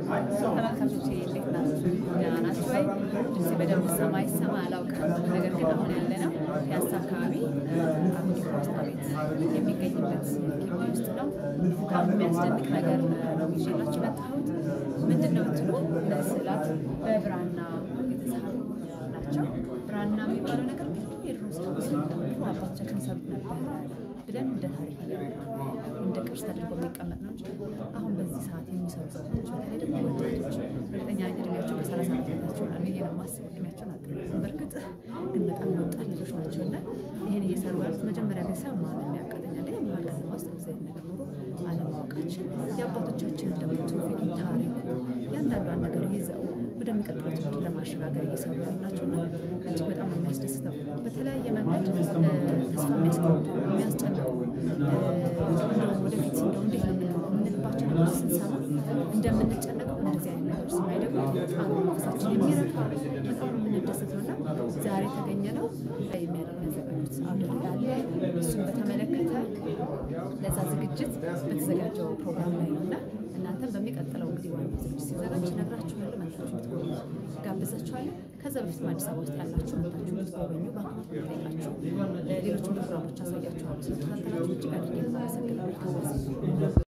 ተመልካቾች እንዴት ናችሁ? ደህና ናችሁ ወይ? ድምፄ በደንብ ሰማ ይሰማ አላውቅም። ነገር ግን አሁን ያለነው ፒያሳ አካባቢ አብዲ ፖስታ ቤት የሚገኝበት ግቢ ውስጥ ነው። በጣም የሚያስደንቅ ነገር ነው ይዤላችሁ የመጣሁት። ምንድን ነው ብትሉ እነዚህ ስዕላት በብራና የተሳሉ ናቸው። ብራና የሚባለው ነገር ብዙ የድሮ ሰዎች ድሮ አባቶቻችን ሰሩት ነበር ብለን እንደ ታሪክ እንደ ቅርስ ተደርጎ የሚቀመጥ ነው እንጂ አሁን በዚህ ሰዓት የሚሰሩ ሰዎች በተለይ ደግሞ ወጣቶች እርግጠኛ ነኝ እድሜያቸው ከሰላሳ ዓመታቸው ነው ብዬ ነው የማስበው። እድሜያቸውን አልጠየኩም። በእርግጥ ግን በጣም ወጣት ልጆች ናቸው እና ይህን እየሰሩ ያሉት መጀመሪያ ላይ ሰው ማመን ያቃተኛል። ግን መሀል ከተማ ውስጥ ጊዜ ነገር ኖሮ አለማወቃችን የአባቶቻችንን ደግሞ ትውፊቱን፣ ታሪኩ እያንዳንዷን ነገር ይዘው ወደሚቀጥለው ትውልድ ለማሸጋገር እየሰሩ ያሉ ናቸው እና እጅግ በጣም ነው የሚያስደስተው። በተለያየ መንገድ ተስፋ የሚያስቆርጡ የሚያስጨንቁ እንደው ወደፊት እንደው እንዴት ነው የምንሆነው የምንልባቸው ነገሮች ስንሰማ እንደምንጨነቀው እንደዚህ አይነት ነገር ስናይ ደግሞ በጣም መንፈሳችን የሚረካ በጣም ነው የምንደሰተው እና ዛሬ የተገኘ ነው የሚያደርግ ያዘጋጁት አውደ ርዕይ አለ። እሱን በተመለከተ ለዛ ዝግጅት በተዘጋጀው ፕሮግራም ላይ ነው እና እናንተም በሚቀጥለው እንግዲህ ዋና ዝግጅት ሲዘጋጅ ነግራችኋለሁ። መታችሁ እንድትጎበኙ ጋብዛችኋለሁ። ከዛ በፊትም አዲስ አበባ ውስጥ ያላችሁ መታችሁ እንድትጎበኙ በአክብሮት ጠይቃችሁ ሌሎችን ፕሮግራሞች አሳያችኋለሁ። ስለተከታተላችሁ እጅግ አድርጌ ማመሰግናለሁ።